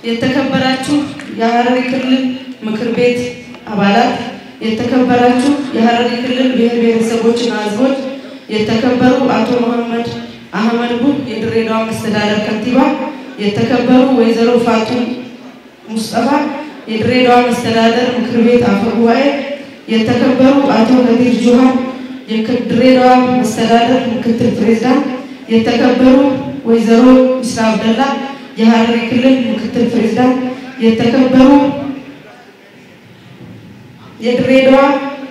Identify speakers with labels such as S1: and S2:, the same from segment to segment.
S1: የተከበራችሁ የሀረሪ ክልል ምክር ቤት አባላት፣ የተከበራችሁ የሀረሪ ክልል ብሔር ብሔረሰቦችና ሕዝቦች፣ የተከበሩ አቶ መሐመድ አህመድ ቡህ የድሬዳዋ መስተዳደር ከንቲባ፣ የተከበሩ ወይዘሮ ፋቱም ሙስጠፋ የድሬዳዋ መስተዳደር ምክር ቤት አፈ ጉባኤ፣ የተከበሩ አቶ ከዲር ጁሃር የድሬዳዋ መስተዳደር ምክትል ፕሬዝዳንት፣ የተከበሩ ወይዘሮ ኢስራ አብደላ የሀረሪ ክልል ምክትል ፕሬዝዳንት፣ የተከበሩ የድሬዳዋ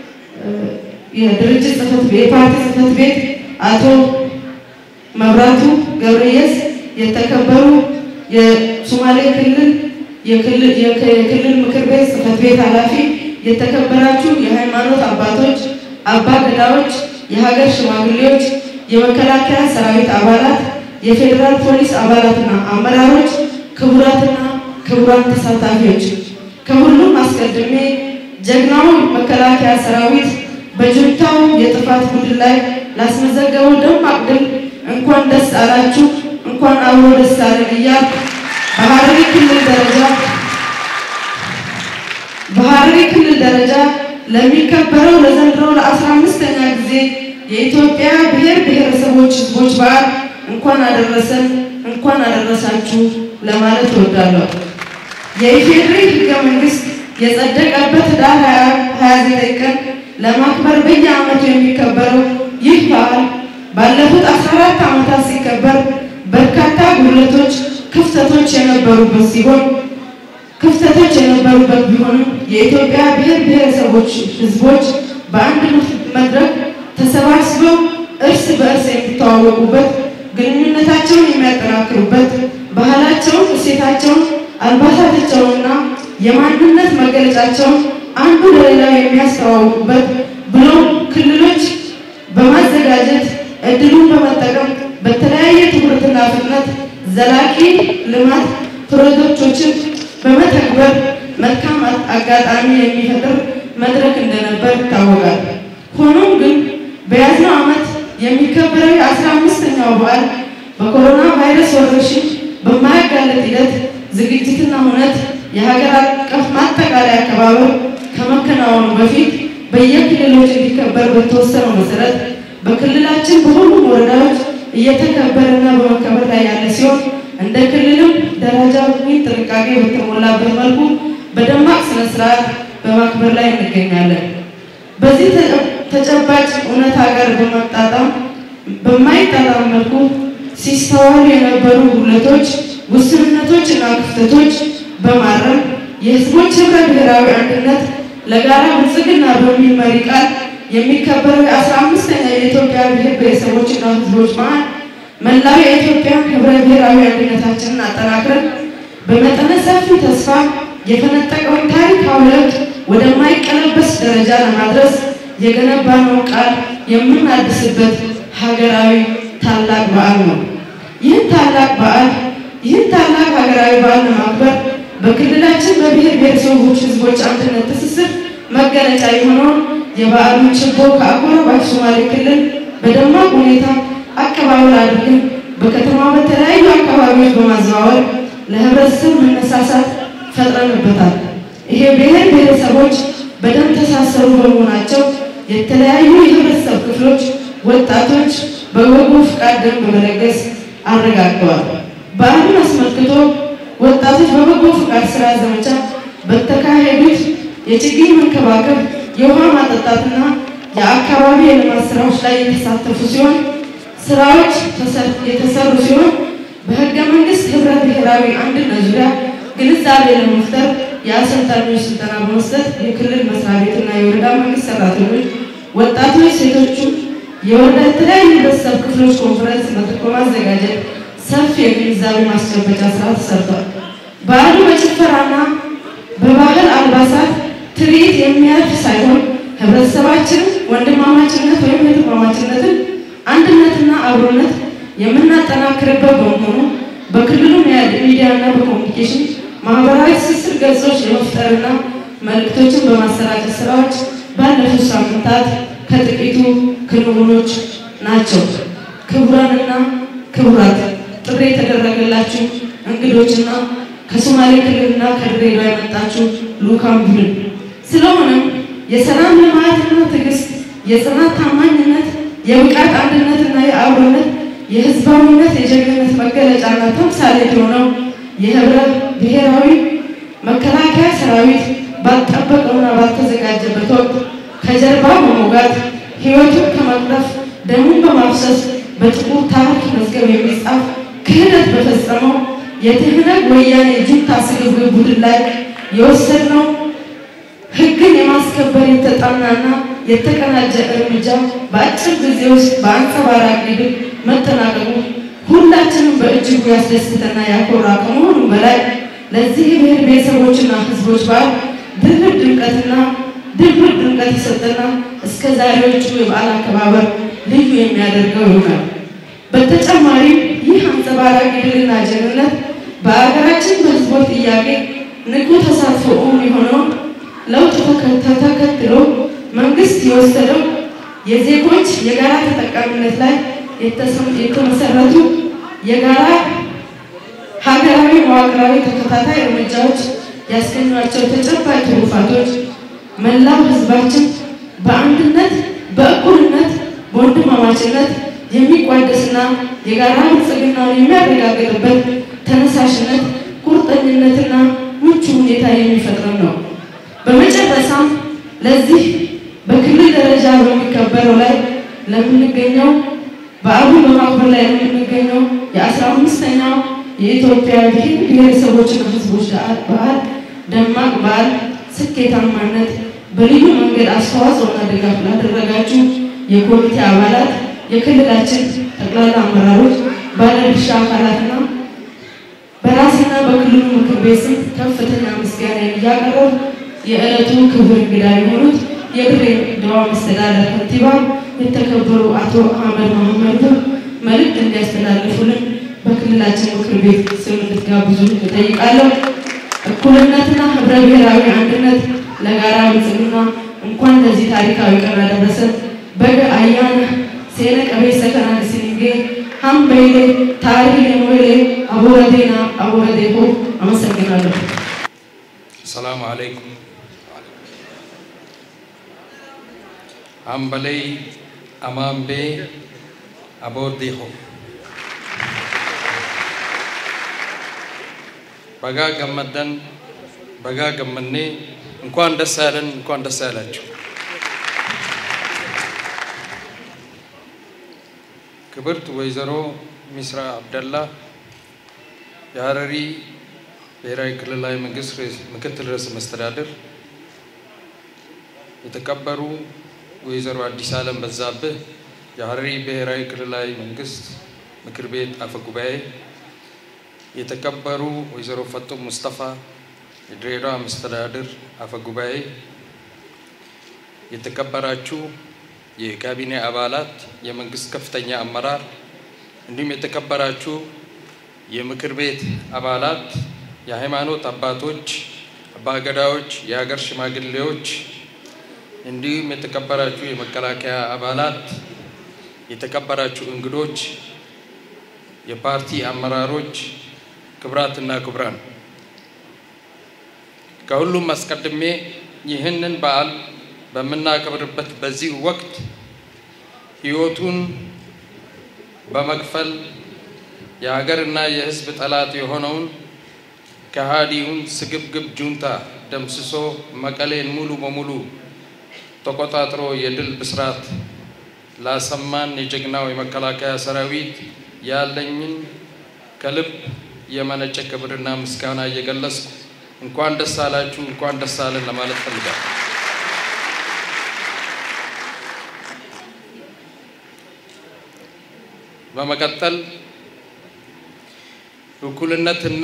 S1: የድርጅት ጽሕፈት ቤት የፓርቲ ጽሕፈት ቤት አቶ መብራቱ ገብረየስ፣ የተከበሩ የሶማሌ ክልል የክልል ምክር ቤት ጽሕፈት ቤት ኃላፊ፣ የተከበራችሁ የሃይማኖት አባቶች፣ አባ ገዳዎች፣ የሀገር ሽማግሌዎች፣ የመከላከያ ሰራዊት አባላት፣ የፌዴራል ፖሊስ አባላትና አመራሮች፣ ክቡራትና ክቡራን ተሳታፊዎች፣ ከሁሉም አስቀድሜ ጀግናው መከላከያ ሰራዊት በጁንታው የጥፋት ቡድን ላይ ላስመዘገበው ደማቅ ድል እንኳን ደስ አላችሁ፣ እንኳን አብሮ ደስ አለን እያልኩ በሀረሪ ክልል ደረጃ በሀረሪ ክልል ደረጃ ለሚከበረው ለዘንድሮ ለአስራ አምስተኛ ጊዜ የኢትዮጵያ ብሔር ብሔረሰቦች ሕዝቦች በዓል እንኳን አደረሰን እንኳን አደረሳችሁ ለማለት እወዳለሁ። የኢፌዴሪ ሕገ መንግስት የጸደቀበት ኅዳር 29 ቀን ለማክበር በየዓመቱ የሚከበረው ይህ በዓል ባለፉት 14 ዓመታት ሲከበር በርካታ ጉድለቶች፣ ክፍተቶች የነበሩበት ሲሆን ክፍተቶች የነበሩበት ቢሆንም የኢትዮጵያ ብሔር ብሔረሰቦች ህዝቦች በአንድ መድረክ ተሰባስበው እርስ በእርስ የሚተዋወቁበት፣ ግንኙነታቸውን የሚያጠናክሩበት፣ ባህላቸውን፣ እሴታቸውን፣ አልባሳታቸውንና የማንነት መገለጫቸውን አንዱ ለሌላው የሚያስተዋውቁበት ብሎም ክልሎች በማዘጋጀት እድሉን በመጠቀም በተለያየ ትኩረትና ፍጥነት ዘላቂ ልማት ፕሮጀክቶችን በመተግበር መልካም አጋጣሚ የሚፈጥር መድረክ እንደነበር ይታወቃል። ሆኖም ግን በያዝነው ዓመት የሚከበረው የአስራ አምስተኛው በዓል በኮሮና ቫይረስ ወረርሽኝ በማያጋለጥ ሂደት ዝግጅትና ሁነት የሀገር አቀፍ ማጠቃለያ አከባበር ከመከናወኑ በፊት በየክልሎች እንዲከበር በተወሰነው መሰረት በክልላችን በሁሉም ወረዳዎች እየተከበረና በመከበር ላይ ያለ ሲሆን እንደ ክልልም ደረጃዊ ጥንቃቄ በተሞላበት መልኩ በደማቅ ስነ ስርዓት በማክበር ላይ እንገኛለን። በዚህ ተጨባጭ እውነታ ጋር በመጣጣም በማይጣጣም መልኩ ሲስተዋሉ የነበሩ ጉድለቶች፣ ውስንነቶች እና ክፍተቶች በማረም የህዝቦች ህብረ ብሔራዊ አንድነት ለጋራ ብልጽግና በሚል መሪ ቃል የሚከበረው የአስራ አምስተኛ የኢትዮጵያ ብሔር ብሔረሰቦችና ህዝቦች በዓል መላው የኢትዮጵያ ህብረ ብሔራዊ አንድነታችንን አጠናክረን በመጠነ ሰፊ ተስፋ የፈነጠቀውን ታሪካዊ ለውጥ ወደማይቀለበስ ደረጃ ለማድረስ የገነባነውን ቃል የምናድስበት ሀገራዊ ታላቅ በዓል ነው። ይህን ታላቅ በዓል ይህን ታላቅ ሀገራዊ በዓል ለማክበር በክልላችን በብሔር ብሔረሰቦች ህዝቦች አንድነት ትስስር መገለጫ የሆነውን የበዓሉን ችቦ ከአጎራባች ሶማሌ ክልል በደማቅ ሁኔታ አቀባበል አድርገን በከተማ በተለያዩ አካባቢዎች በማዘዋወር ለህብረተሰብ መነሳሳት ፈጥረንበታል። ይሄ ብሔር ብሔረሰቦች በደም ተሳሰሩ በመሆናቸው የተለያዩ የህብረተሰብ ክፍሎች ወጣቶች በበጎ ፍቃድ ደም በመለገስ አረጋግጠዋል። በዓሉን አስመልክቶ ወጣቶች በበጎ ፍቃድ ስራ ዘመቻ በተካሄዱት የችግኝ መንከባከብ፣ የውሃ ማጠጣትና የአካባቢ የልማት ስራዎች ላይ የተሳተፉ ሲሆን ስራዎች የተሰሩ ሲሆን በህገ መንግስት ህብረ ብሔራዊ አንድነት ዙሪያ ግንዛቤ ለመፍጠር የአሰልጣኞች ስልጠና በመስጠት የክልል መስሪያ ቤትና የወረዳ መንግስት ሰራተኞች፣ ወጣቶች፣ ሴቶቹ የወረዳ የተለያዩ ህብረተሰብ ክፍሎች ኮንፈረንስ መድረክ በማዘጋጀት ሰፊ የግንዛቤ ማስጨበጫ ስራ ተሰርቷል። በዓሉ በጭፈራና በባህል አልባሳት ትርኢት የሚያልፍ ሳይሆን ህብረተሰባችን ወንድማማችነት ወይም እህትማማችነትን አንድነትና አብሮነት የምናጠናክርበት በመሆኑ በክልሉ ሚዲያና በኮሚኒኬሽን ማህበራዊ ትስስር ገጾች የመፍጠርና መልእክቶችን በማሰራጨት ስራዎች ባለፉት ሳምንታት ከጥቂቱ ክንውኖች ናቸው። ክቡራንና ክቡራት ጥሪ የተደረገላችሁ እንግዶችና ከሶማሌ ክልልና ከድሬዳዋ የመጣችው ልኡካን ቡድን። ስለሆነም የሰላም ልማትና ትዕግስት፣ የጽናት ታማኝነት፣ የብቃት አንድነትና የአብሮነት የህዝባዊነት የጀግንነት መገለጫና ተምሳሌት የሆነው የህብረ ብሔራዊ መከላከያ ሰራዊት ባልጠበቀውና ባልተዘጋጀበት ወቅት ከጀርባ በመውጋት ህይወቱን ከመቅጠፍ ደሙን በማፍሰስ በጥቁር ታሪክ መዝገብ የሚጻፍ ክህደት በፈጸመው የትህነግ ወያኔ ጁንታ ስግብግብ ቡድን ላይ የወሰድነው ህግን የማስከበር የተጠናና የተቀናጀ እርምጃ በአጭር ጊዜ ውስጥ በአንጸባራቂ ድል መጠናቀቁ ሁላችንም በእጅጉ ያስደስተና ያኮራ ከመሆኑ በላይ ለዚህ ብሔር ብሔረሰቦችና ህዝቦች በዓል ድርብ ድምቀትና ድብር ድምቀት የሰጠና እስከ ዛሬዎቹ የበዓል አከባበር ልዩ የሚያደርገው ይሆናል። በተጨማሪም ይህ አንጸባራቂ ድልና ጀግንነት በሀገራችን በህዝቦች ጥያቄ ንቁ ተሳትፎ እውን የሆነውን ለውጥ ተከትሎ መንግስት የወሰደው የዜጎች የጋራ ተጠቃሚነት ላይ የተመሰረቱ የጋራ ሀገራዊ መዋቅራዊ ተከታታይ እርምጃዎች ያስገኟቸው ተጨባጭ ትሩፋቶች መላው ህዝባችን በአንድነት በእኩልነት በወንድማማችነት የሚቋደስና የጋራ ብልጽግናውን የሚያረጋግጥበት ተነሳሽነት፣ ቁርጠኝነትና ምቹ ሁኔታ የሚፈጥር ነው። በመጨረሻም ለዚህ በክልል ደረጃ በሚከበረው ላይ ለምንገኘው በዓሉን በማክበር ላይ ለምንገኘው የአስራ አምስተኛው የኢትዮጵያ ብሔር ብሔረሰቦችና ህዝቦች በዓል ደማቅ በዓል ስኬታማነት በልዩ መንገድ አስተዋጽኦና ድጋፍ ላደረጋችሁ የኮሚቴ አባላት፣ የክልላችን ጠቅላላ አመራሮች፣ ባለድርሻ አካላትና በራስና በክልሉ ምክር ቤት ስም ከፍተኛ ምስጋና እያቀረቡ የዕለቱ ክብር እንግዳ የሆኑት የድሬዳዋ መስተዳድር ከንቲባ የተከበሩ አቶ አህመድ መሐመድ መልእክት እንዲያስተላልፉልን በክልላችን ምክር ቤት ስም እንድትጋብዙ እጠይቃለሁ። እኩልነትና ህብረ ብሔራዊ አንድነት ለጋራ ብልጽግና እንኳን ለዚህ ታሪካዊ ቀን አደረሰ። በገ አያነ ሴነ ቀቤሰ ከናን ሲኒንጌ ሀምበይሌ ታሪሌ ሞይሌ አቦረዴና አቦረዴሆ አመሰግናለሁ።
S2: ሰላሙ አለይኩም አምበለይ አማምቤ አቦርዴሆ በጋ ገመደን በጋ ገመኔ እንኳን ደስ ያለን፣ እንኳን ደስ ያላችሁ። ክብርት ወይዘሮ ሚስራ አብደላ የሀረሪ ብሔራዊ ክልላዊ መንግስት ምክትል ርዕሰ መስተዳድር፣ የተከበሩ ወይዘሮ አዲስ ዓለም በዛብህ የሀረሪ ብሔራዊ ክልላዊ መንግስት ምክር ቤት አፈ ጉባኤ፣ የተከበሩ ወይዘሮ ፈጡም ሙስጠፋ የድሬዳዋ መስተዳድር አፈ ጉባኤ፣ የተከበራችሁ የካቢኔ አባላት፣ የመንግስት ከፍተኛ አመራር እንዲሁም የተከበራችሁ የምክር ቤት አባላት፣ የሃይማኖት አባቶች፣ አባገዳዎች፣ የሀገር ሽማግሌዎች እንዲሁም የተከበራችሁ የመከላከያ አባላት፣ የተከበራችሁ እንግዶች፣ የፓርቲ አመራሮች፣ ክብራትና ክቡራን ከሁሉም አስቀድሜ ይህንን በዓል በምናከብርበት በዚህ ወቅት ሕይወቱን በመክፈል የሀገርና የሕዝብ ጠላት የሆነውን ከሃዲውን ስግብግብ ጁንታ ደምስሶ መቀሌን ሙሉ በሙሉ ተቆጣጥሮ የድል ብስራት ላሰማን የጀግናው የመከላከያ ሰራዊት ያለኝን ከልብ የመነጨ ክብርና ምስጋና እየገለጽኩ እንኳን ደስ አላችሁ፣ እንኳን ደስ አለን ለማለት ፈልጋለሁ። በመቀጠል እኩልነትና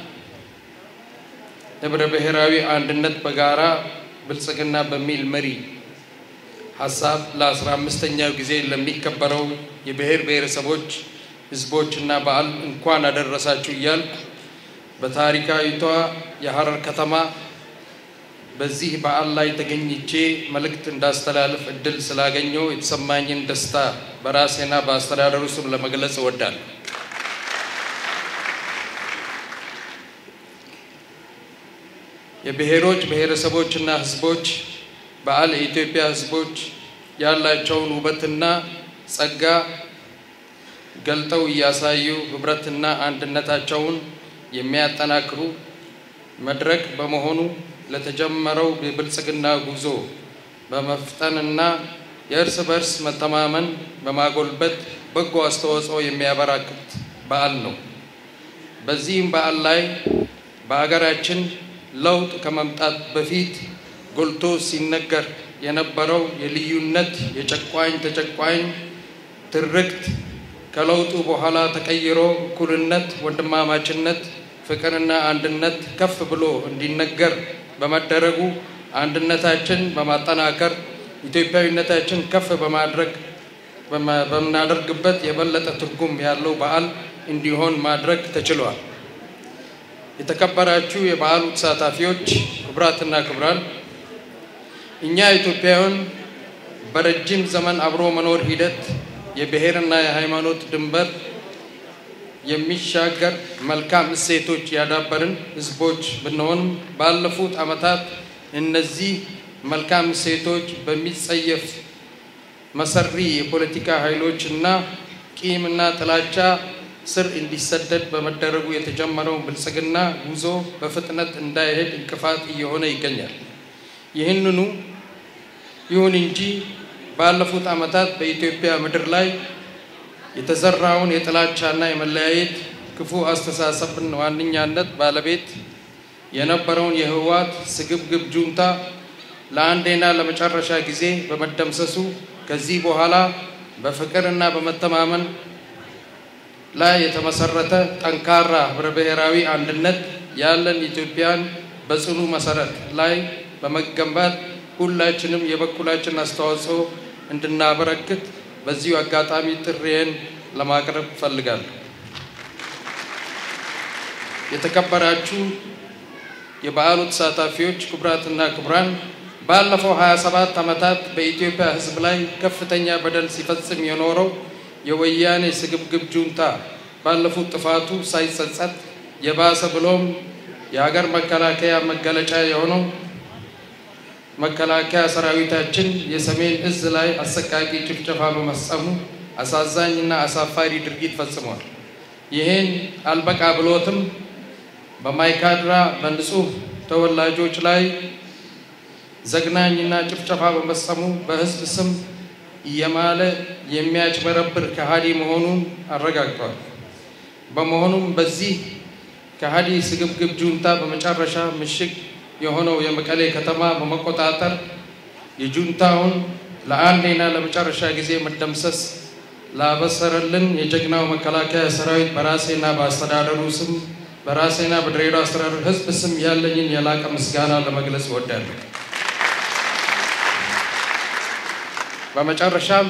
S2: ህብረ ብሔራዊ አንድነት በጋራ ብልጽግና በሚል መሪ ሀሳብ ለአስራ አምስተኛው ጊዜ ለሚከበረው የብሔር ብሔረሰቦች ህዝቦችና በዓል እንኳን አደረሳችሁ እያልኩ በታሪካዊቷ የሀረር ከተማ በዚህ በዓል ላይ ተገኝቼ መልእክት እንዳስተላልፍ እድል ስላገኘው የተሰማኝን ደስታ በራሴና በአስተዳደሩ ስም ለመግለጽ እወዳለሁ። የብሔሮች ብሔረሰቦችና ሕዝቦች በዓል የኢትዮጵያ ሕዝቦች ያላቸውን ውበትና ጸጋ ገልጠው እያሳዩ ህብረትና አንድነታቸውን የሚያጠናክሩ መድረክ በመሆኑ ለተጀመረው የብልጽግና ጉዞ በመፍጠንና የእርስ በርስ መተማመን በማጎልበት በጎ አስተዋጽኦ የሚያበረክት በዓል ነው። በዚህም በዓል ላይ በሀገራችን ለውጥ ከመምጣት በፊት ጎልቶ ሲነገር የነበረው የልዩነት የጨቋኝ ተጨቋኝ ትርክት ከለውጡ በኋላ ተቀይሮ እኩልነት፣ ወንድማማችነት፣ ፍቅርና አንድነት ከፍ ብሎ እንዲነገር በመደረጉ አንድነታችን በማጠናከር ኢትዮጵያዊነታችን ከፍ በማድረግ በምናደርግበት የበለጠ ትርጉም ያለው በዓል እንዲሆን ማድረግ ተችሏል። የተከበራችሁ የበዓሉ ተሳታፊዎች፣ ክቡራትና ክቡራን፣ እኛ ኢትዮጵያውያን በረጅም ዘመን አብሮ መኖር ሂደት የብሔርና የሃይማኖት ድንበር የሚሻገር መልካም እሴቶች ያዳበርን ሕዝቦች ብንሆንም ባለፉት ዓመታት እነዚህ መልካም እሴቶች በሚጸየፍ መሰሪ የፖለቲካ ኃይሎች እና ቂምና ጥላቻ ስር እንዲሰደድ በመደረጉ የተጀመረው ብልጽግና ጉዞ በፍጥነት እንዳይሄድ እንቅፋት እየሆነ ይገኛል። ይህንኑ ይሁን እንጂ ባለፉት ዓመታት በኢትዮጵያ ምድር ላይ የተዘራውን የጥላቻና የመለያየት ክፉ አስተሳሰብን ዋነኛነት ባለቤት የነበረውን የህወሓት ስግብግብ ጁንታ ለአንዴና ለመጨረሻ ጊዜ በመደምሰሱ ከዚህ በኋላ በፍቅርና በመተማመን ላይ የተመሰረተ ጠንካራ ህብረ ብሔራዊ አንድነት ያለን ኢትዮጵያን በጽኑ መሰረት ላይ በመገንባት ሁላችንም የበኩላችን አስተዋጽኦ እንድናበረክት በዚሁ አጋጣሚ ጥሪዬን ለማቅረብ እፈልጋለሁ። የተከበራችሁ የበዓሉ ተሳታፊዎች፣ ክቡራትና ክቡራን፣ ባለፈው 27 ዓመታት በኢትዮጵያ ሕዝብ ላይ ከፍተኛ በደል ሲፈጽም የኖረው የወያኔ ስግብግብ ጁንታ ባለፉት ጥፋቱ ሳይጸጸት የባሰ ብሎም የሀገር መከላከያ መገለጫ የሆነው መከላከያ ሰራዊታችን የሰሜን እዝ ላይ አሰቃቂ ጭፍጨፋ በመፈጸሙ አሳዛኝና አሳፋሪ ድርጊት ፈጽሟል። ይህን አልበቃ ብሎትም በማይካድራ በንጹህ ተወላጆች ላይ ዘግናኝና ጭፍጨፋ በመፈጸሙ በህዝብ ስም እየማለ የሚያጭበረብር ከሃዲ መሆኑን አረጋግጧል። በመሆኑም በዚህ ከሃዲ ስግብግብ ጁንታ በመጨረሻ ምሽግ የሆነው የመቀሌ ከተማ በመቆጣጠር የጁንታውን ለአንዴና ለመጨረሻ ጊዜ መደምሰስ ላበሰረልን የጀግናው መከላከያ ሰራዊት በራሴና በአስተዳደሩ ስም በራሴና በድሬዳዋ አስተዳደር ህዝብ ስም ያለኝን የላቀ ምስጋና ለመግለጽ እወዳለሁ። በመጨረሻም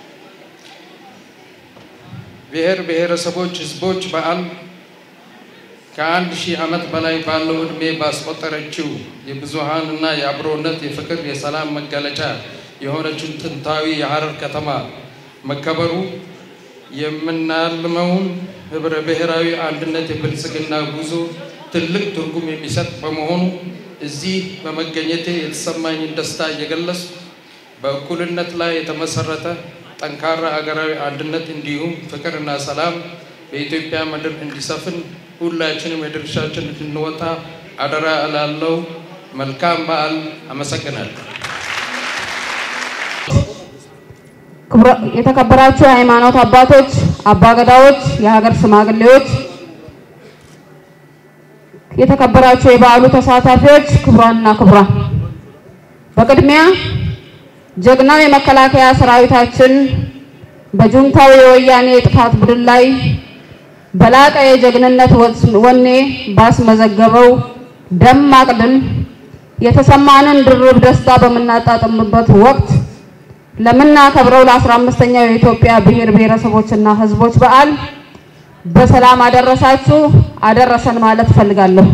S2: ብሔር ብሔረሰቦች ህዝቦች በዓል ከአንድ ሺህ ዓመት በላይ ባለው ዕድሜ ባስቆጠረችው የብዙሃንና የአብሮነት የፍቅር የሰላም መገለጫ የሆነችውን ጥንታዊ የሐረር ከተማ መከበሩ የምናልመውን ህብረ ብሔራዊ አንድነት የብልጽግና ጉዞ ትልቅ ትርጉም የሚሰጥ በመሆኑ እዚህ በመገኘቴ የተሰማኝን ደስታ እየገለጽኩ በእኩልነት ላይ የተመሰረተ ጠንካራ አገራዊ አንድነት እንዲሁም ፍቅርና ሰላም በኢትዮጵያ ምድር እንዲሰፍን ሁላችንም የድርሻችን እንድንወጣ አደራ እላለሁ። መልካም በዓል። አመሰግናለሁ።
S3: የተከበራችሁ የሃይማኖት አባቶች፣ አባገዳዎች፣ የሀገር ሽማግሌዎች፣ የተከበራችሁ የበዓሉ ተሳታፊዎች፣ ክቡራንና ክቡራን፣ በቅድሚያ ጀግናው የመከላከያ ሰራዊታችን በጁንታው የወያኔ የጥፋት ቡድን ላይ በላቀ የጀግንነት ወኔ ባስመዘገበው ደማቅ ድል የተሰማንን ድርብ ደስታ በምናጣጥምበት ወቅት ለምናከብረው ለአስራ አምስተኛው የኢትዮጵያ ብሔር ብሔረሰቦችና ሕዝቦች በዓል በሰላም አደረሳችሁ አደረሰን ማለት እፈልጋለሁ።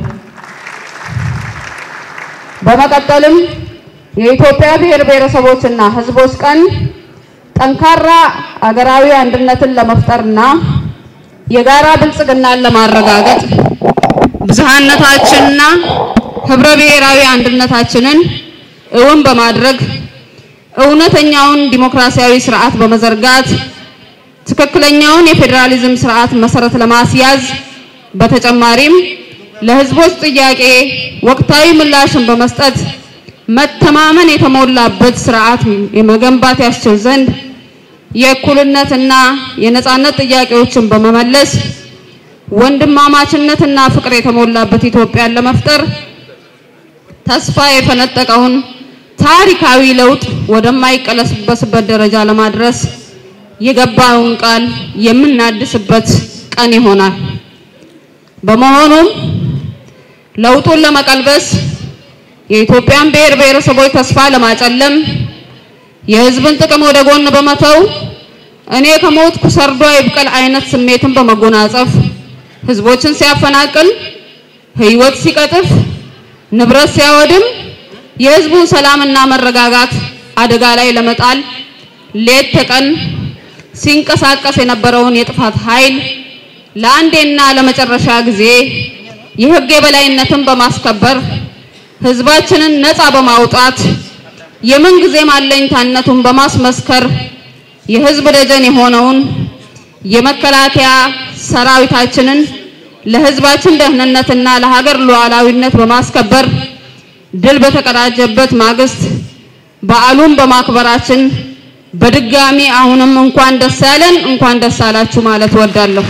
S3: በመቀጠልም የኢትዮጵያ ብሔር ብሔረሰቦችና ሕዝቦች ቀን ጠንካራ አገራዊ አንድነትን ለመፍጠርና የጋራ ብልጽግናን ለማረጋገጥ ብዝሃነታችንና ህብረ ብሔራዊ አንድነታችንን እውን በማድረግ እውነተኛውን ዲሞክራሲያዊ ስርዓት በመዘርጋት ትክክለኛውን የፌዴራሊዝም ስርዓት መሰረት ለማስያዝ በተጨማሪም ለህዝቦች ጥያቄ ወቅታዊ ምላሽን በመስጠት መተማመን የተሞላበት ስርዓት የመገንባት ያስችል ዘንድ የእኩልነትና የነጻነት ጥያቄዎችን በመመለስ ወንድማማችነትና ፍቅር የተሞላበት ኢትዮጵያን ለመፍጠር ተስፋ የፈነጠቀውን ታሪካዊ ለውጥ ወደማይቀለበስበት ደረጃ ለማድረስ የገባውን ቃል የምናድስበት ቀን ይሆናል። በመሆኑም ለውጡን ለመቀልበስ የኢትዮጵያን ብሔር ብሔረሰቦች ተስፋ ለማጨለም የህዝብን ጥቅም ወደ ጎን በመተው እኔ ከሞትኩ ሰርዶ ይብቀል አይነት ስሜትን በመጎናጸፍ ህዝቦችን ሲያፈናቅል፣ ህይወት ሲቀጥፍ፣ ንብረት ሲያወድም የህዝቡን ሰላምና መረጋጋት አደጋ ላይ ለመጣል ሌት ተቀን ሲንቀሳቀስ የነበረውን የጥፋት ኃይል ለአንዴና ለመጨረሻ ጊዜ የህግ የበላይነትን በማስከበር ህዝባችንን ነፃ በማውጣት የምን ጊዜም አለኝታነቱን በማስመስከር የህዝብ ደጀን የሆነውን የመከላከያ ሰራዊታችንን ለህዝባችን ደህንነትና ለሀገር ሉዓላዊነት በማስከበር ድል በተቀዳጀበት ማግስት በዓሉን በማክበራችን በድጋሚ አሁንም እንኳን ደስ ያለን እንኳን ደስ አላችሁ ማለት ወዳለሁ።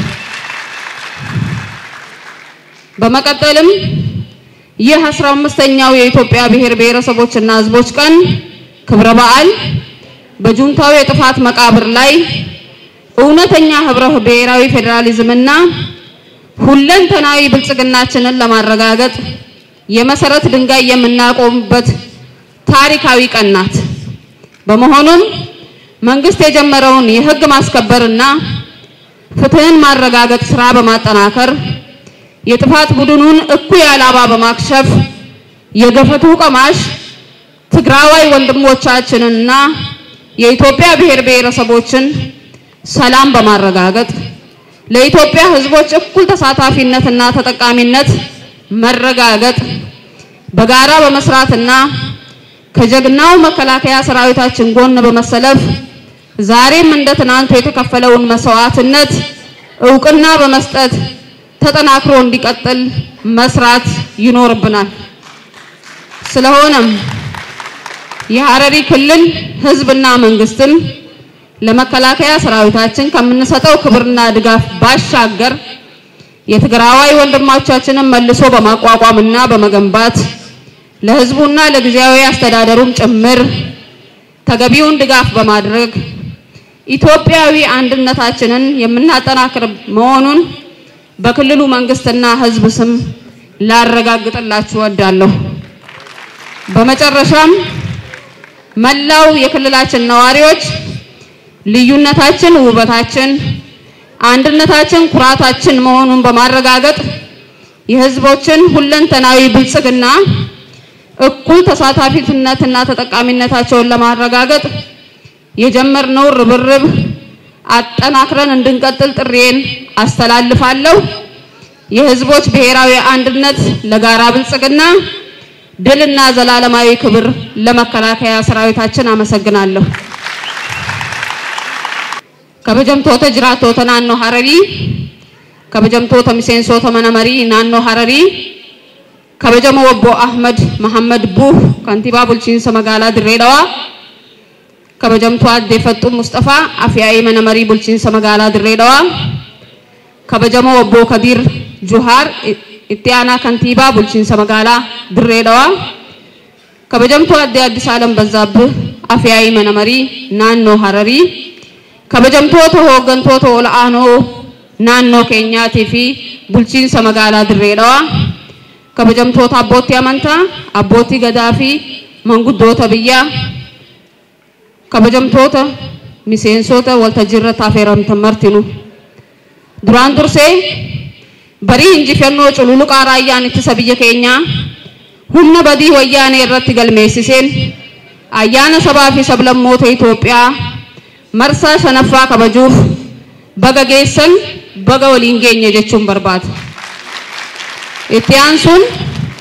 S3: በመቀጠልም ይህ አስራ አምስተኛው የኢትዮጵያ ብሔር ብሔረሰቦችና ህዝቦች ቀን ክብረ በዓል በጁንታው የጥፋት መቃብር ላይ እውነተኛ ህብረ ብሔራዊ ፌዴራሊዝምና ሁለንተናዊ ብልጽግናችንን ለማረጋገጥ የመሰረት ድንጋይ የምናቆምበት ታሪካዊ ቀን ናት። በመሆኑም መንግስት የጀመረውን የህግ ማስከበርና ፍትህን ማረጋገጥ ስራ በማጠናከር የጥፋት ቡድኑን እኩይ ዓላማ በማክሸፍ የገፈቱ ቀማሽ ትግራዋይ ወንድሞቻችንና የኢትዮጵያ ብሔር ብሔረሰቦችን ሰላም በማረጋገጥ ለኢትዮጵያ ህዝቦች እኩል ተሳታፊነትና ተጠቃሚነት መረጋገጥ በጋራ በመስራትና ከጀግናው መከላከያ ሰራዊታችን ጎን በመሰለፍ ዛሬም እንደ ትናንቱ የተከፈለውን መስዋዕትነት እውቅና በመስጠት ተጠናክሮ እንዲቀጥል መስራት ይኖርብናል። ስለሆነም የሐረሪ ክልል ህዝብና መንግስትም ለመከላከያ ሰራዊታችን ከምንሰጠው ክብርና ድጋፍ ባሻገር የትግራዋይ ወንድሞቻችንን መልሶ በማቋቋምና በመገንባት ለህዝቡና ለጊዜያዊ አስተዳደሩም ጭምር ተገቢውን ድጋፍ በማድረግ ኢትዮጵያዊ አንድነታችንን የምናጠናክር መሆኑን በክልሉ መንግስትና ህዝብ ስም ላረጋግጥላችሁ እወዳለሁ። በመጨረሻም መላው የክልላችን ነዋሪዎች ልዩነታችን ውበታችን፣ አንድነታችን ኩራታችን መሆኑን በማረጋገጥ የህዝቦችን ሁለንተናዊ ብልጽግና እኩል ተሳታፊነትና ተጠቃሚነታቸውን ለማረጋገጥ የጀመርነው ርብርብ አጠናክረን እንድንቀጥል ጥሪዬን አስተላልፋለሁ። የህዝቦች ብሔራዊ አንድነት ለጋራ ብልጽግና፣ ድልና ዘላለማዊ ክብር ለመከላከያ ሰራዊታችን። አመሰግናለሁ። ከበጀምቶተ ጅራቶተ ናኖ ሀረሪ ከበጀምቶተ ሚሴንሶተ መነመሪ ናኖ ሀረሪ ከበጀሞ ወቦ አህመድ መሐመድ ቡህ ከንቲባ ቡልቺንሰ መጋላ ድሬዳዋ kabajamtuu addee Faxxuu Mustafaa Afyaa'ii mana marii bulchiinsa magaalaa Dirree Dhawaa kabajamoo obbo Kadir Juhaar itti aanaa kantiibaa bulchiinsa magaalaa Dirree Dhawaa kabajamtuu addee Addis Alam Bazzaabbih Afyaa'ii mana marii naannoo Hararii kabajamtoota hooggantoota ol'aanoo naannoo keenyaatii fi bulchiinsa magaalaa Dirree Dhawaa kabajamtoota abbootii amantaa abbootii gadaa fi manguddoota biyyaa kabajamtoota miseensota waltajjii irratti affeeramtan martinu duraan dursee barii injifannoo cululuqaa raayyaan ittisa biyya keenyaa humna badii wayyaanee irratti galmeessiseen ayyaana sabaa fi sablammoota Itoophiyaa marsaa shanaffaa kabajuuf baga geessan baga waliin geenye jechuun barbaada. Itti aansuun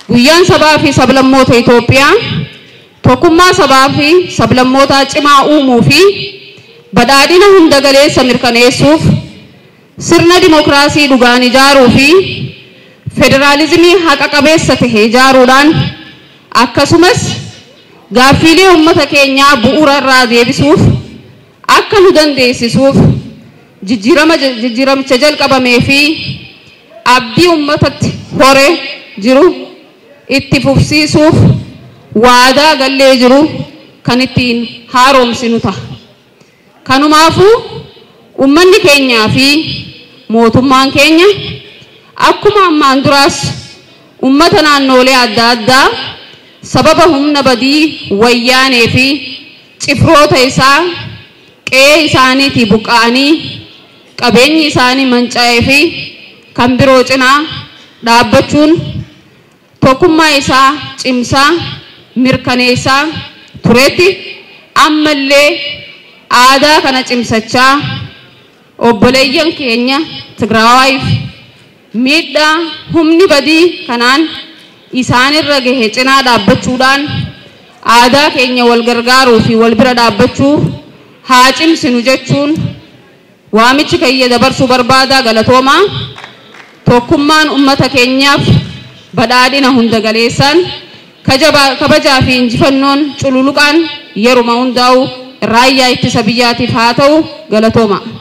S3: Guyyaan sabaa fi sablammoota Itoophiyaa tokkummaa sabaa fi sablammootaa cimaa uumuu fi badhaadhina hunda galeessa mirkaneessuuf sirna dimokiraasii dhugaan ijaaruu fi federaalizimii haqa qabeessa tahe ijaaruudhaan akkasumas gaaffiilee uummata keenyaa bu'uura irraa deebisuuf akka nu dandeessisuuf jijjiiramicha jalqabamee fi abdii uummatatti hore jiru itti fufsiisuuf waadaa gallee jiru kan ittiin haaromsinu ta'a. Kanumaafuu uummanni keenyaa fi mootummaan keenya akkuma ammaan duraas uummata naannoolee adda addaa sababa humna badii wayyaanee fi cifroota isaa qe'ee isaaniitii buqqa'anii qabeenyi isaanii manca'ee fi kan biroo cinaa dhaabbachuun tokkummaa isaa cimsaa mirkaneessaa turetti ammallee aadaa kana cimsachaa obboleeyyan keenya Tigraawaayif miidhaa humni badii kanaan isaanirra gahe cinaa dhaabbachuudhaan aadaa keenya wal gargaaruu fi wal bira dhaabbachuu haa cimsinu jechuun waamichi kiyya dabarsuu barbaadaa galatoomaa tokkummaan ummata keenyaaf badhaadhina hunda galeessaan kabajaa fi injifannoon cululuqaan yeruma hundaa'u raayyaa ittisa biyyaatiif haa ta'u galatooma.